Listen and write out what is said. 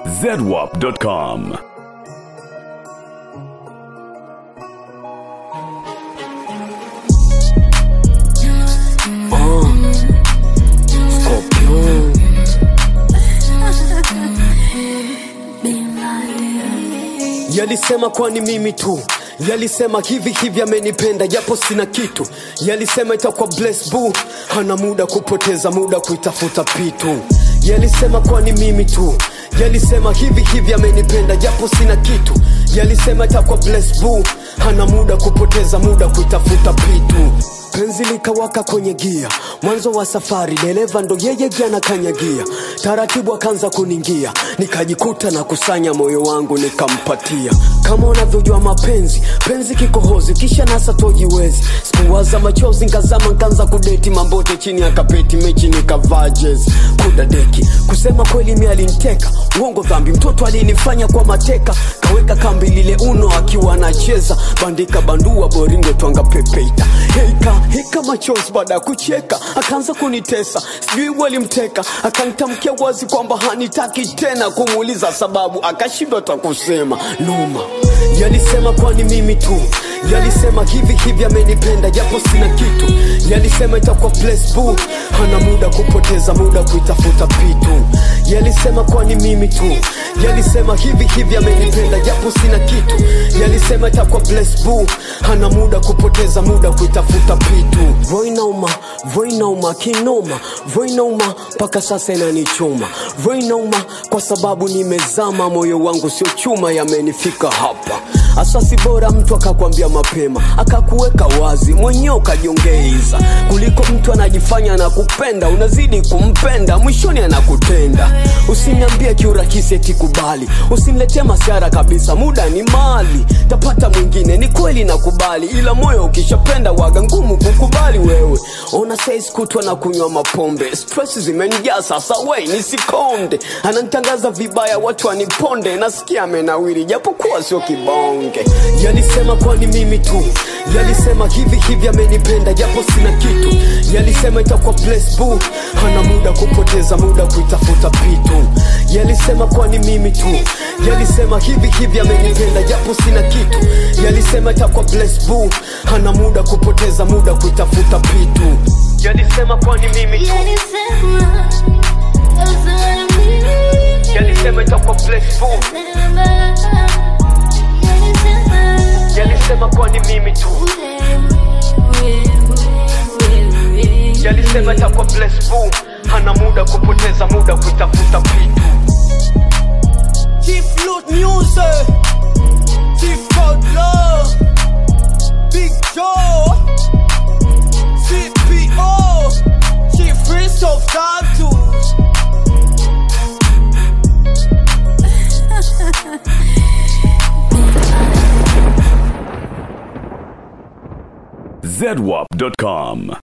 zedwap.com. Scorpion. Yalisema kwani mimi tu yalisema hivi hivi amenipenda japo sina kitu yalisema itakuwa bless boo hana muda kupoteza muda kuitafuta pitu yalisema kwani mimi tu yalisema hivi hivi amenipenda japo sina kitu yalisema itakuwa bless boo hana muda kupoteza muda kuitafuta pitu penzi likawaka kwenye gia mwanzo wa safari dereva ndo yeye jana kanyagia taratibu akaanza kuningia nikajikuta na kusanya moyo wangu nikampatia kama unavyojua mapenzi penzi kikohozi kisha nasa tojiwezi sikuwaza machozi nkazama nkaanza kudeti mambote chini ya kapeti mechi nikavaa jezi kudadeki kusema kweli mi aliniteka uongo dhambi mtoto alinifanya kwa mateka kaweka kambi lile uno akiwa anacheza bandika bandua boringo twanga pepeita heika hika machozi baada ya kucheka akaanza kunitesa sijui walimteka akanitamkia wazi kwamba hanitaki tena kumuuliza sababu akashindwa ta kusema noma yalisema kwani mimi tu yalisema hivi hivi amenipenda japo sina kitu yalisema itakuwa bless boo hana muda kupoteza muda kuitafuta pitu yalisema kwani mimi tu yalisema hivi hivi amenipenda japo sina kitu yalisema itakuwa bless boo hana muda kupoteza muda kuitafuta pitu voinauma voinauma kinoma voinauma mpaka sasa inanichoma voinauma kwa sababu nimezama moyo wangu sio chuma yamenifika hapa asasi bora mtu akakwambia mapema akakuweka wazi mwenyewe ukajiongeiza kuliko mtu anajifanya na kupenda unazidi kumpenda mwishoni anakutenda usiniambie kiurahisi etikubali usiniletee masiara kabisa muda ni mali tapata mwingine ni kweli nakubali ila moyo ukishapenda waga ngumu kukubali wewe ona sais kutwa na kunywa mapombe stress zimenijaa sasa we nisikonde ananitangaza vibaya watu waniponde nasikia amenawiri japokuwa sio kibonge yalisema kwani mimi tu yalisema hivi hivi amenipenda japo sina kitu yalisema itakuwa bless boo hana muda kupoteza muda kuitafuta pitu yalisema kwani mimi tu yalisema hivi hivi amenipenda japo sina kitu yalisema itakuwa bless boo hana muda kupoteza muda kuitafuta pitu yalisema kwani mimi tu yalisema itakuwa bless boo yalisema kwani mimi tu yalisema itakuwa bless boo hana muda kupoteza muda kuitafuta pitu Chief Loot Music, Chief Cold Love, Big Joe, CPO, Chief Prince of Tattoos. zedwap.com.